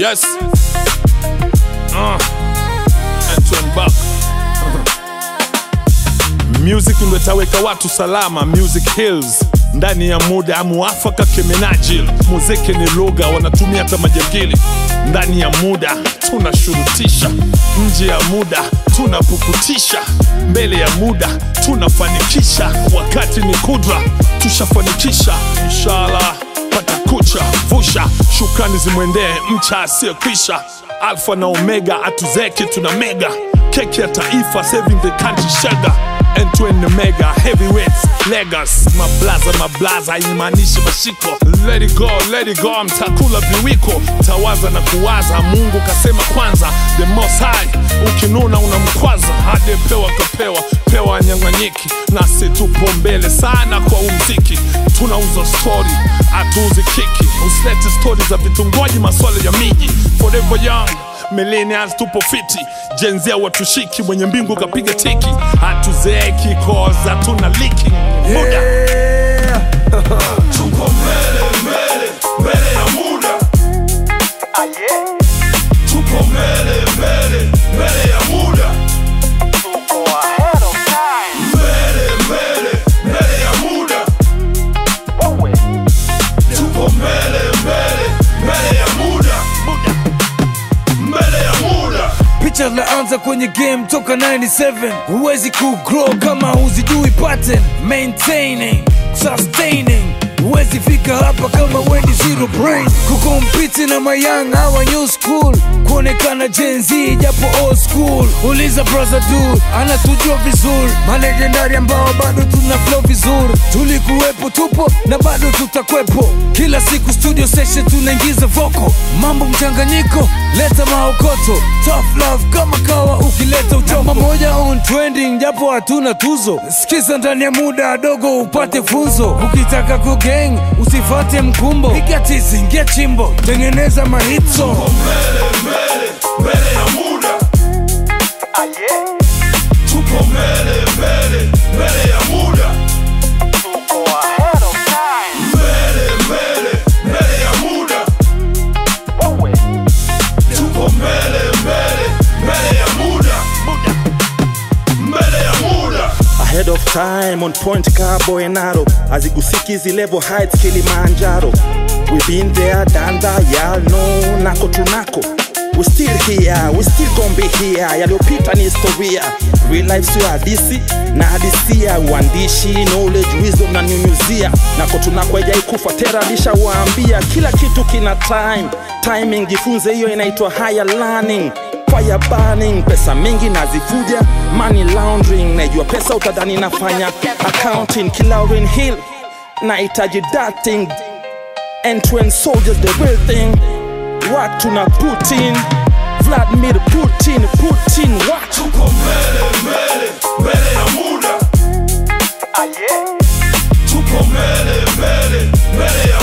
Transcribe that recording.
Yes. Uh. Antoine Buck. Music ndo itaweka watu salama. Music Hills ndani ya muda muafaka kemenajil. Muziki ni lugha wanatumia hata majangili. Ndani ya muda tunashurutisha, nje ya muda tunapukutisha, mbele ya muda tunafanikisha. Wakati ni kudra, tushafanikisha inshallah. Pata kucha vusha, shukrani zimwendee mcha asiyekwisha. Alfa na Omega atuzeki tuna mega keki ya taifa saving the country sugar N2 mega heavyweights legas mablaza mablaza haimaanishi mashiko let it go let it go mtakula viwiko tawaza na kuwaza mungu kasema kwanza the most high ukinuna unamkwaza hadi pewa kapewa pewa nyang'anyiki nasi tupo mbele sana kwa umziki tunauza stori hatuuzi kiki usilete stori za vitungoji maswala ya miji forever young millennials tupo fiti jenzia watushiki mwenye mbingu kapiga tiki hatuzeeki koza tuna liki muda tuko mbele mbele mbele ya muda tuko mbele mbele mbele ya muda mbele mbele mbele ya muda tuko mbele mbele mbele ya muda mbele ya muda picha zinaanza kwenye game toka 97 huwezi kugrow kama huzijui pattern maintaining sustaining huwezi fika hapa kama wendi zero brain kukompiti na mayang hawa new school kuonekana Gen Z japo old school uliza brother dude anatujua vizuri malegendari ambao bado tuna flow vizuri tulikuwepo tupo na bado tutakwepo kila siku studio session tunaingiza voko mambo mchanganyiko leta maokoto tough love kama kawa ukileta uchombo moja on trending japo hatuna tuzo sikiza ndani ya muda dogo upate funzo ukitaka kugang usifate mkumbo piga tizi ingia chimbo tengeneza mahitso mbele mbele mbele ya muda tuko mbele mbele mbele ya muda mbele mbele mbele ya muda tuko mbele mbele mbele ya muda mbele ya muda ahead of time on point cabo enaro azigusiki level heights kilimanjaro we been there done that y'all know nako tunako we still here we still gon be here yaliyopita ni historia real life sio hadisi na hadisia uandishi knowledge wisdom na nyunyuzia nako tunako haijai tera lishawaambia kila kitu kina time timing jifunze hiyo inaitwa higher learning fire burning pesa mingi nazifuja money laundering naijua pesa utadhani nafanya accounting kilaurin hill nahitaji dating and twin soldiers the real thing watu na putin vladimir putin putin watu tuko mbele mbele mbele ya muda tuko mbele mbele mbele ya